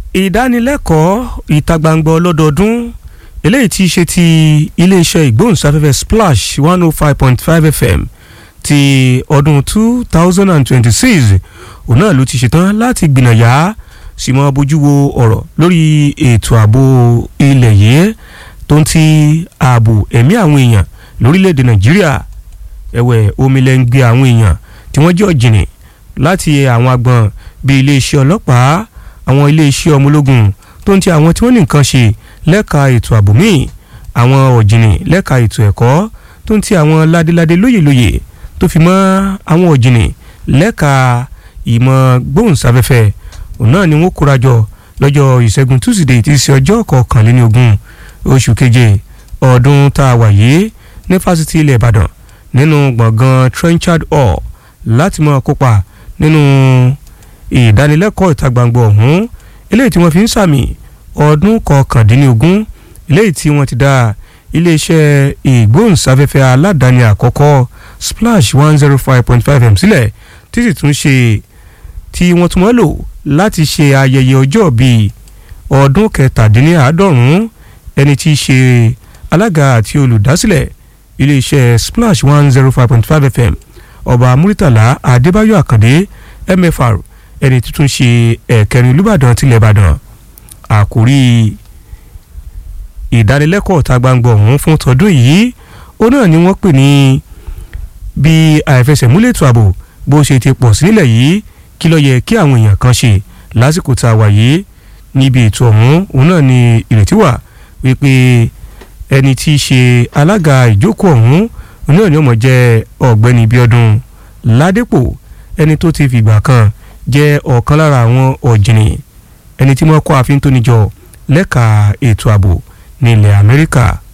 ìdánilẹ́kọ̀ọ́ ìta gbangba ọlọ́dọọdún eléyìí tí í ṣe ti iléeṣẹ́ ìgbóhùnsáfẹ́fẹ́ splash one oh five point five fm ti ọdún two thousand and twenty-six òun náà ló ti ṣetán láti gbìnàyà sì mọ́ bójú wo ọ̀rọ̀ lórí ètò ààbò ilẹ̀ yìí tó ń ti ààbò ẹ̀mí àwọn èèyàn lórílẹ̀‐èdè nàìjíríà ẹ̀wẹ̀ omilẹ̀ ń gbé àwọn èèyàn tí wọ́n jẹ́ ọ̀jìnì láti àwọn agbọ̀n bíi iléeṣẹ́ ọlọ́pàá àwọn iléeṣẹ́ ọmọ ológun tó ń ti àwọn tí wọ́n ní nǹkan ṣe lẹ́ka ètò ààbò míì àwọn ọ̀jìnì lẹ́ka ètò ẹ̀kọ́ tó ń ti àwọn ládéládé lóyèlóyè tó fi mọ́ àwọn ọ̀jìnì lẹ́ka ìmọ̀ gbóhùnsáfẹ́fẹ́ òun náà ni wọ́n kóra jọ lọ́jọ́ ìṣẹ́gun túsídẹ̀ẹ́ tí í ṣe ọjọ́ kọkànléní ogún oṣù keje ọdún tá a wà yìí ní fásitì ilẹ̀ ìbàdàn nínú gbọ̀ngàn trenchard hall láti máa kópa nínú ìdánilẹ́kọ̀ọ́ ìta gbangba ọ̀hún eléyìí tí wọ́n fi ń sàmì ọdún kọkàndínlógún eléyìí tí wọ́n ti dá iléeṣẹ́ ìgbóhùnsáfẹ́fẹ́ aládàáni àkọ́kọ́ splash one zero five point five m sílẹ̀ tí sì tún ṣe tí wọ́n tún wọ́n lò láti ṣe ayẹyẹ ọjọ́ bíi ọdún kẹtàdínláàádọ́rùn-ún ẹni tí í ṣe alága àti olùdásílẹ̀ iléeṣẹ́ splash one zero five point five fm ọba muritala adébáyọ̀ àkàndé mfr ẹni tuntun ṣe ẹ̀kẹrin olùbàdàn tilẹ̀ ìbàdàn àkórí ìdánilẹ́kọ̀ọ́ ta gbangba ọ̀hún fún tọdún yìí ó náà ni wọ́n pè ní bí àìfẹsẹ̀múlẹ̀ ètò ààbò bó ṣe ti pọ̀ sí nílẹ̀ yìí kí ló yẹ kí àwọn èèyàn kan ṣe lásìkò tá a wà yìí níbi ètò ọ̀hún òun náà ni ìrètí wà wípé ẹni tí í ṣe alága ìjókòó ọ̀hún òun náà ni ó mọ̀ jẹ́ ọ̀gbẹ́ni bíọ́dún ládépò ẹni tó ti fìgbà kan jẹ́ ọ̀kan lára àwọn ọ̀jìnì ẹni tí wọ́n kọ́ àfin tó níjọ lẹ́ka ètò ààbò ní ilẹ̀ amẹ́ríkà